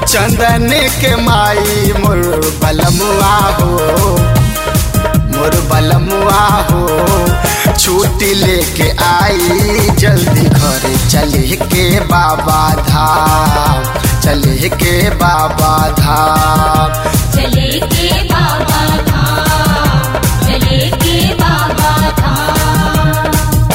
चंदन के माई मोर बलमुआ हो मोर बलमुआ हो छुट्टी लेके आई जल्दी घर चले के बाबा धाम चले के बाबा धाम चले के बाबा धाम चले के बाबा धाम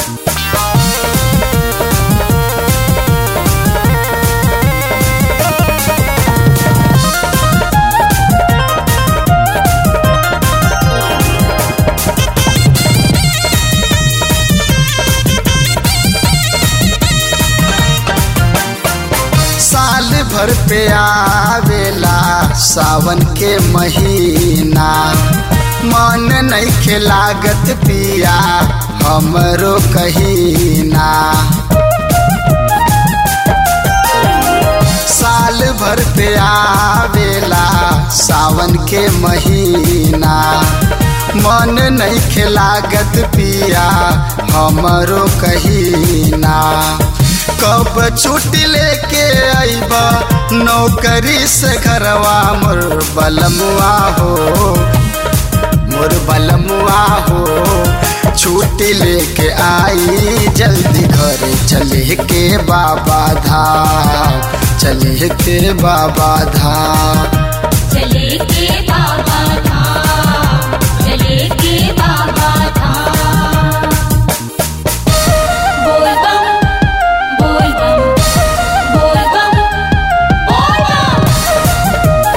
साल भर पे आवेला सावन के महीना मन नहीं के लागत पिया हमरो कहीना साल भर पे आवेला सावन के महीना मन नहीं के लागत पिया हमरो कहीना कब छुट्टी लेके आईब नौकरी से घरवा मोर बलमुआ हो मोर बलमुआ हो छुट्टी लेके आई जल्दी घर चले के बाबा धाम चले के बाबा धाम चले के बाबा धाम चले के बाबा धाम बोल बम बोल बम बोल बम बोल बम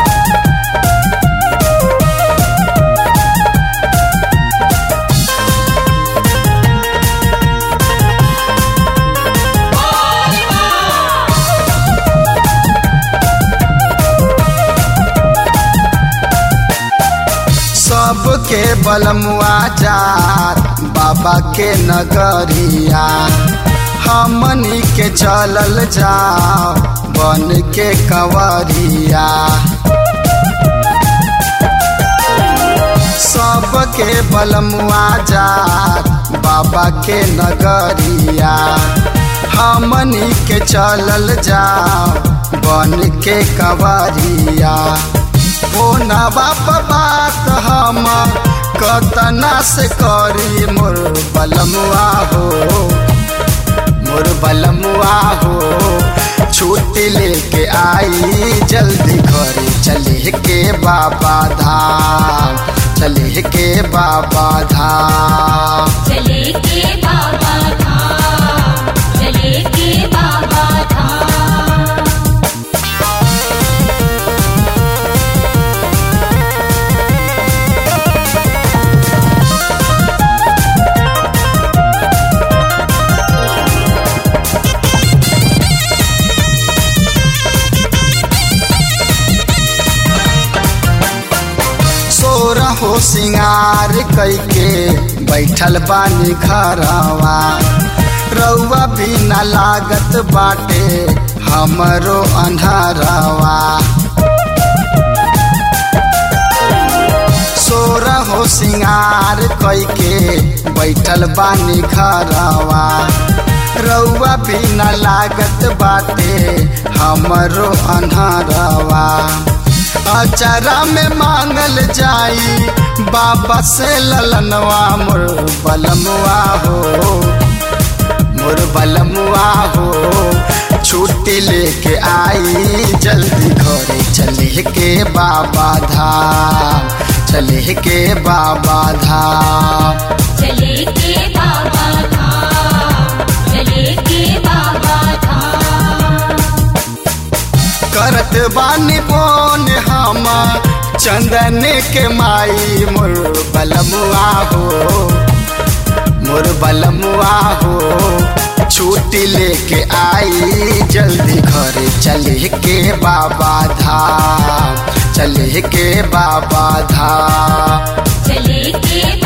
सबके बलमुआ जात बाबा के नगरिया हमनी के चलल जाओ बन के कंवरिया सबके बलमुआ जात बाबा के नगरिया हमनी के चलल जाओ बन के कंवरिया ओ ना बाप बात हम कतना से करी मोर बलमुआ हो मोर बलमुआ हो छुट्टी लेके आई जल्दी घर चले के बाबा धाम चले के बाबा धाम चले के बाबा धाम चले के बाबा धाम सोर हो सिंगार कैके बैठल बानी घरवा रउआ भी न लागत बाटे हमरो अन्हरवा सोर हो सिंगार कैके बैठल बानी घरवा रउआ भी न लागत बाटे हमरो अन्हरवा अचरा में मांगल जाई बाबा से ललनवा मोर बलमुआ हो मोर बलमुआ हो छुट्टी लेके आई जल्दी घरे चले के बाबा धाम चले के बाबा धाम चले के बाबा धाम चले के बाबा धाम करत बानी बोन हम चंदन के माई मोर बलमुआ हो मोर बलमुआ हो छुट्टी लेके आई जल्दी घर चले के बाबा धाम चले के बाबा धाम चले के